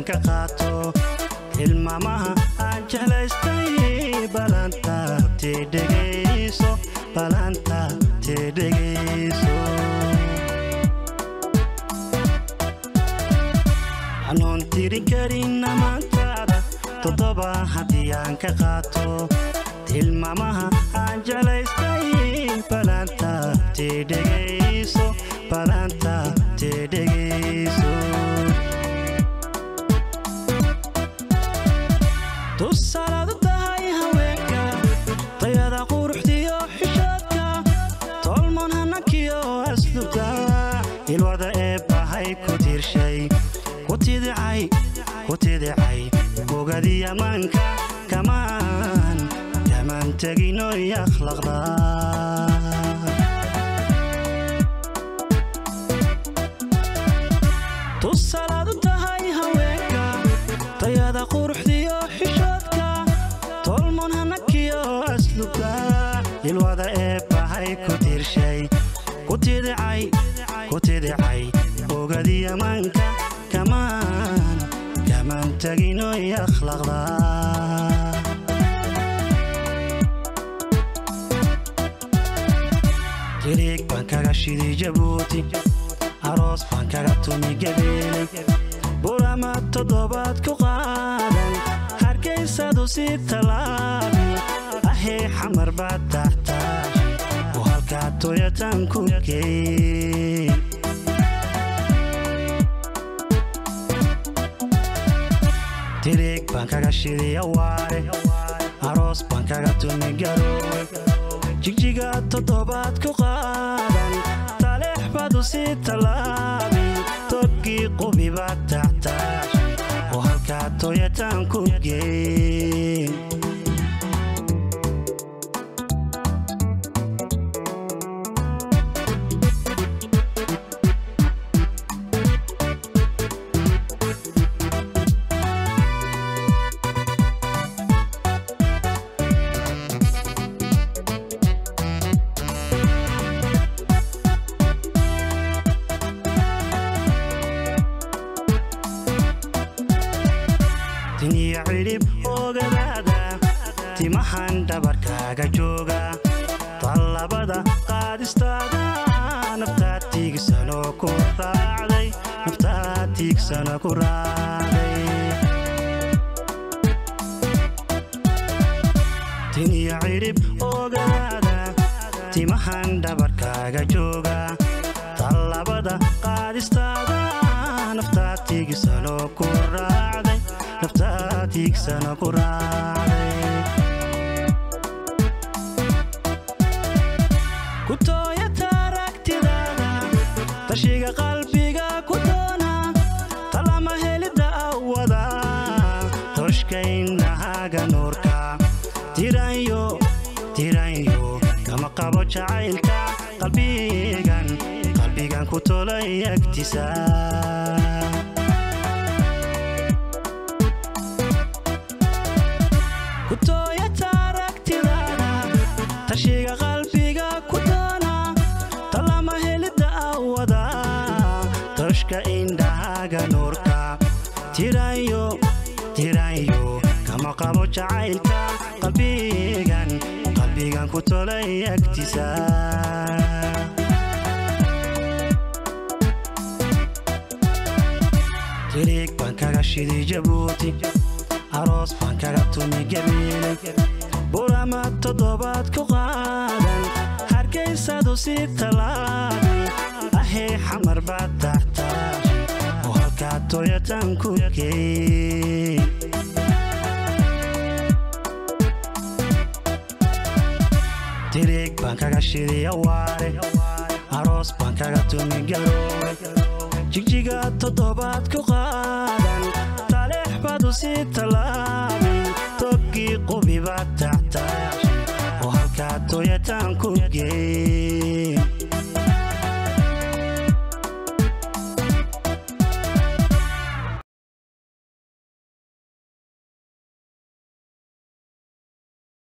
ka qaato tilmaamaha aan jeclaystay balanta tidhegayso balanta tidhegayso anoon tirin karin amaantaada toddoba haddii aan ka qaato tilmaamaha aan jeclaystay balanta tidhegayso balanta tidhegayso tusaalaadu tahay haweenka tayada quruxdiyo xishoodka tolmon hanankiyo asluga ilwada ee bahay ku tiirshay ku tidicay ku tidicay ogadii ammaanka kamaan kamaan teginoy akhlaqda tusaalaadu tahay haweenka tayada quruxdiyo xishoodka tolmon hanakiyo asluga ilwada ee bahay ku tiirshay ku tidicay ku tidicay ogadii ammaanka kamaan kamaan teginoy akhlaqda tiriig baan kaga shiday jabuuti aroos baan kaga tumi gabeelay burama toddobaad ku qaadan hargaysadu si tallaabi ahee xamar baad taxtaashi oo halkaa toyatan ku geey tiriig baan kaga shiday awaare aroos baan kaga tumi garoowe jigjiga toddobaad ku qaadan taleex badu si tallaabi togii qubi baad taxtaashi oo halkaa toyatan ku geey tiniyo cidhib ogadaada timahan dhabarkaaga jooga tallabada qaadistaada naftaa tiigsanoo ku raacday naftaa tiigsano ku raacday tiniyo cidhib ogadaada timahan dhabarkaaga jooga tallabada qaadistaada naftaa tiigsanoo ku raacday naftaa tiigsano ku raacday ku tooyata aragtidaada tashiga qalbiga ku doona talama helidda awada toshkaynahaga nuurka tiranyo tiranyo kama qabo jacaylka qalbigan qalbigan ku tolay agtisa ku tooyata aragtidaada tashiga qalbiga ku doona talama helidda awada toshka indhahaga nuurka tirayo tirayo kama qabo jacaylka qalbigan qalbigan ku tolay agtisa tiriig baan kaga shiday jabuuti aroos baan kaga tumi gabeelay burama toddobaad ku qaadan hargaysadu si tallaabi ahee xamar baad taxtaashi oo halkaa toyatan ku geey tiriig baan kaga shiday awaare aroos baan kaga tumi garoowe jigjiga toddobaad ku qaadan taleex badu si tallaabi